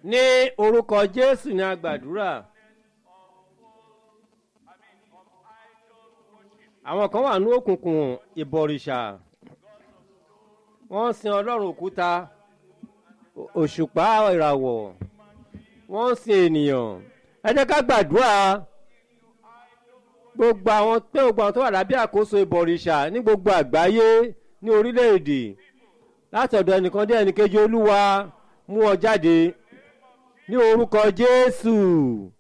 ní orúkọ jésù ní agbàdúrà àwọn kan wà ní òkùnkùn ìbọ̀rìṣà wọ́n ń sin ọlọ́run òkúta òṣùpá ìràwọ̀ wọ́n ń sin ènìyàn ẹ jẹ́ ká gbàdúrà gbogbo àwọn pé gbogbo àwọn tó wà lábẹ́ àkóso ìbọ̀rìṣà ní gbogbo àgbáyé ní orílẹ̀-èdè láti ọ̀dọ̀ ẹnìkan dé ẹnìkejì olúwa mú ọ jáde ní orúkọ jésù